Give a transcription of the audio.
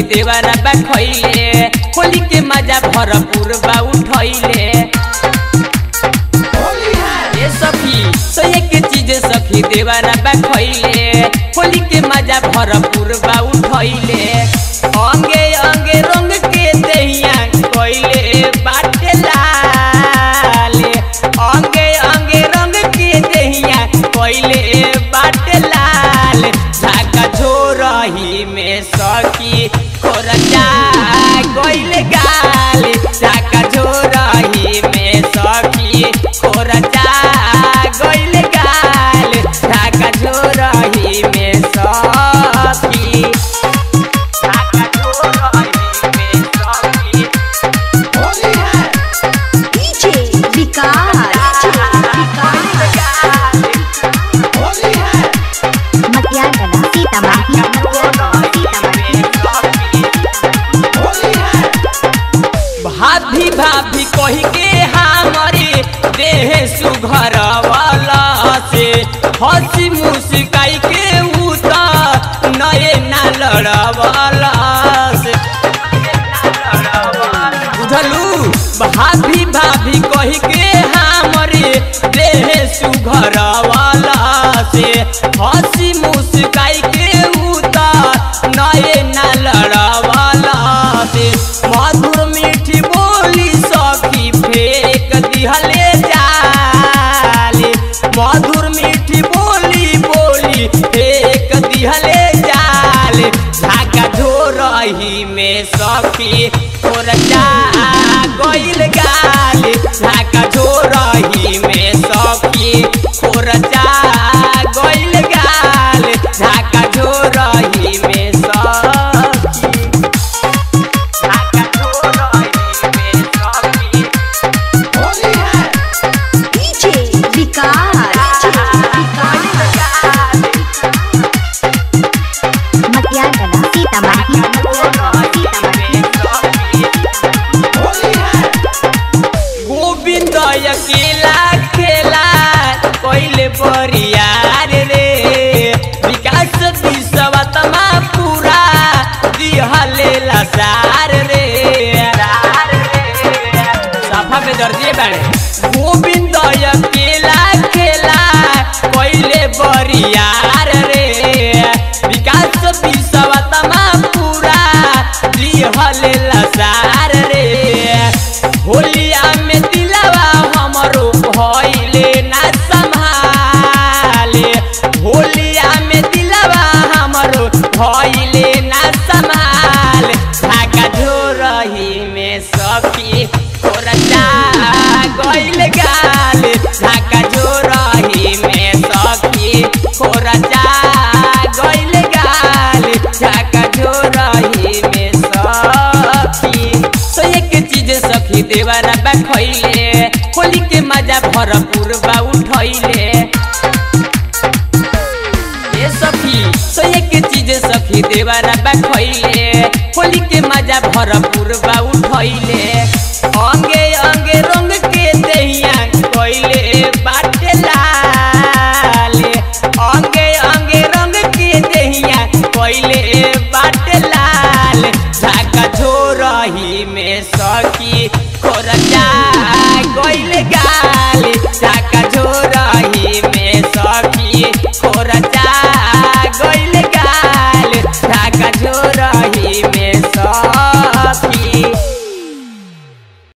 देवरा बा खइले होली के मजा भरपूर बा उठैले ए सखी तो एक चीज सखी देवरा बा खइले होली के मजा भरपूर बा उठैले अंगे अंगे रंग के दहिया कइले बाटे लाले अंगे अंगे रंग के दहिया कइले बाटे लाल धागा छोरही में सखी खोरजा गइले गाल धागा छोरही में सखी खोरजा गइले गाल धागा छोरही में सखी धागा छोरही में सखी DJ विकास मटियागला सीतामढ़ी भाभी भाभी कही के हमारे देह सुघर वाला से हंसी मुस्काई के उता नए ना लड़वाला से बुझलू भाभी भाभी कही के हमारे देह सुघर वाला से हंसी मुस्काई के उता नए ना लड़वाला से मधुर मीठी बोली सखी फेंक दिहले जाले मधुर मीठी बोली बोली फेंक दिहले जाले झाका झोरही में सखी खोरजा गइल गाल झाका झोरही में सखी खोरजा गइल गाल झाका झोरही में सखी झाका झोरही में सखी DJ विकास मटियागला सीतामढ़ी गोविंद अकेला खेला कोइले परियार रे विकास विश्वतमा पूरा दिहले लसार रे सफा में दर्जी बाड़े गोविंद अकेला खेला कोइले परियार रे विकास विश्वतमा पूरा दिहले लसार रे होलिया में दिलवा हमरो भइले ना संभाले होलिया में दिलवा हमरो भइले ना संभाल धागा झोरही में सखी खोरजा गइल गाल धागा झोरही में सखी खोरजा गइल गाल धागा झोरही में सखी तो एक चीज सखी देवरा बा खइले होली के मजा भरपूर बा उठैले ए सखी तो एक चीज सखी देवरा बा खइले होली के मजा भरपूर बा उठैले अंग